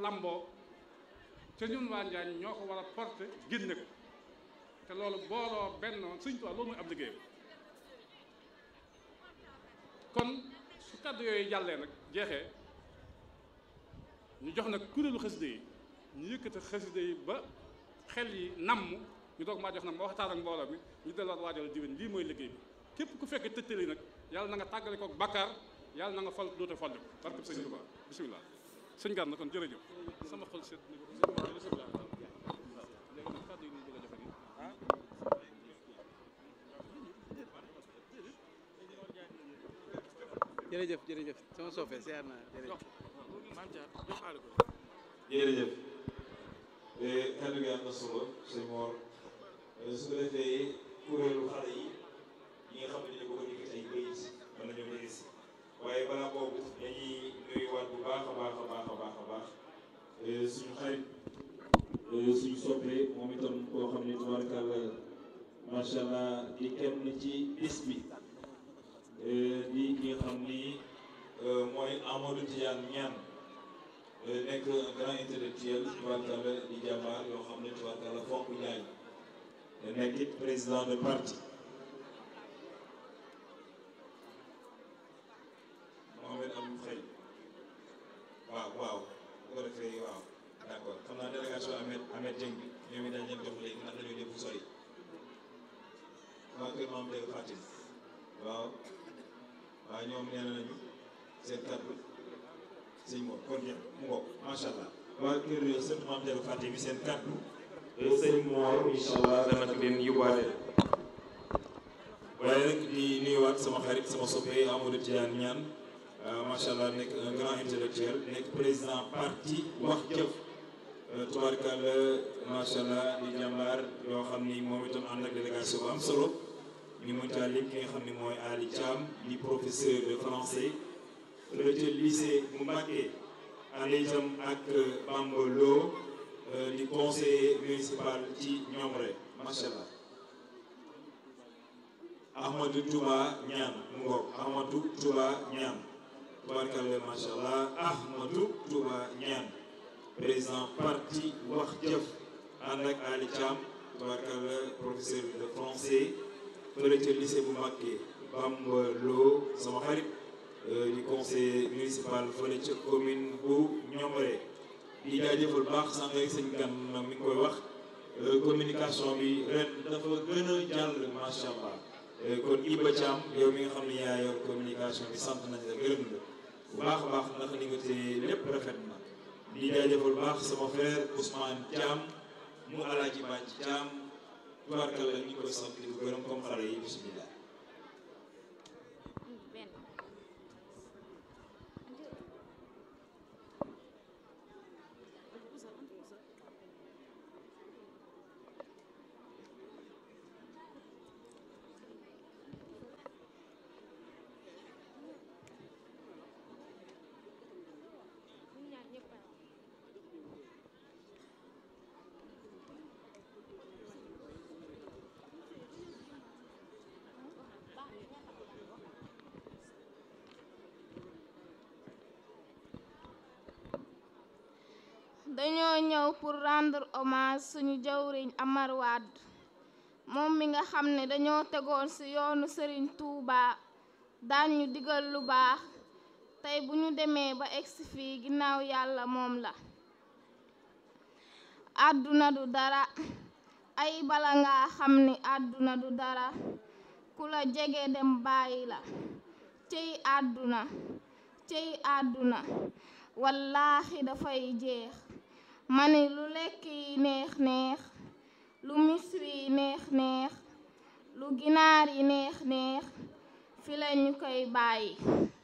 lamboo te ñun waa Njaañ ñoo ko war a porter génne ko te loolu booloo benn Sëñ Tuubaa loolu mooy ab liggéeyam kon su kàddu yooyu jàllee nag jeexee ñu jox nag kuréelu xasida yi ñu yëkkati xasida yi ba xel yi namm ñu doog maa jox nag ma waxtaan ak mbooloo mi ñu delluwaat waajal diwén lii mooy liggéey bi képp ku fekkee tëttali nag yàlla na nga tàggale kook bàkkaar yàlla na nga fal doote falli ko barkeb sëñ Tuubaa bisimilah sëñ Gana kon jërëjëf sama xol seet jërëjëf jërëjëf sama soppe siyaar naa jërëjëf jërëjëf kaddu gi am na solo sëñ Mor su ko defee kuréelu xale yi ñi nga xam ne dañu bëgg a yëkkati ay bayit mën nañoo jege si waaye balaa boobu dañuy nuyuwaat bu baax a baax a baax a baax a baax suñu xarit suñu soppe moom itam koo xam ne tubaarkàlla macha allah di kenn ci bis bi di ki nga xam ni mooy Amadou Tidiane Niane nekk un grand intellectuel tubaarkàlla di jàmbaar yoo xam ne tubaarkàlla fonk ñaay nekk it président de parti Mohamed Abdou Faye waaw waaw bu ko defee waaw d' accord xam naa délégation Ahmed Ahmed Dieng bi ñoom it dañ leen jox léegi ndax dañoo dem fu sori waa kër maam Dégg Fatim waaw waaw ñoom nee nañu seen kàddu sëñ Mor kon ñëpp mu ngoog macha allah waa kër sëñ maam Dégg Fatim bi seen kàddu sëñ Mor incha allah dana ko leen yóbbaale waaye nag di nuyuwaat sama xarit sama soppe Amadou Tidiane Niane macha allah nekk un grand intellectuel nekk président parti wax jëf tubaarkàlla macha allah di jàmbaar yoo xam ni moom itam ànd ak délégation bu am solo ñu mën caa lim ki nga xam ne mooy Ali Thiam di professeur de français fële ca lycée bu Mbacké ànd itam ak Bamba Lo di conseiller municipal ci Ñomre macha allah Ahmadou Touba Niane mu ngoog Ahmadou Touba Niane tubaarkàlla macha allah Ahmadou Touba Niane président parti wax jëf ànd ak Ali Thiam tubaarkàlla professeur de français fële ca lycée bu Mbacké Bamba Lo sama xarit di conseiller municipal fële ca commune bu Ñomre di jaajëfal baax sànq rek sëñ gan mi ngi koy wax communication bi ren dafa gën a jàll macha allah kon Iba Thiam yow mi nga xam ne yaa yor communication bi sant nañ la gërëm la bu baax a baax ndax li nga téye lépp rafet na di jaajëfal baax sama frère Ousmane Thiam mu alaaji Bàcc Thiam tubaarkalla ñu koy sant di ko gërëm comme xale yi bisimilah. dañoo ñëw pour rendre hommage suñu jawriñ Amar Wade moom mi nga xam ne dañoo tegoon ci yoonu Serigne Touba daan ñu digal lu baax tey bu ñu demee ba egsi fii ginnaaw yàlla moom la àdduna du dara ay bala nga xam ni àdduna du dara ku la jege dem bàyyi la cey àdduna cey àdduna wallaahi dafay jeex mani lu lekk yi neex neex lu miswi yi neex neex lu ginaar yi neex neex fi la ñu koy bàyyi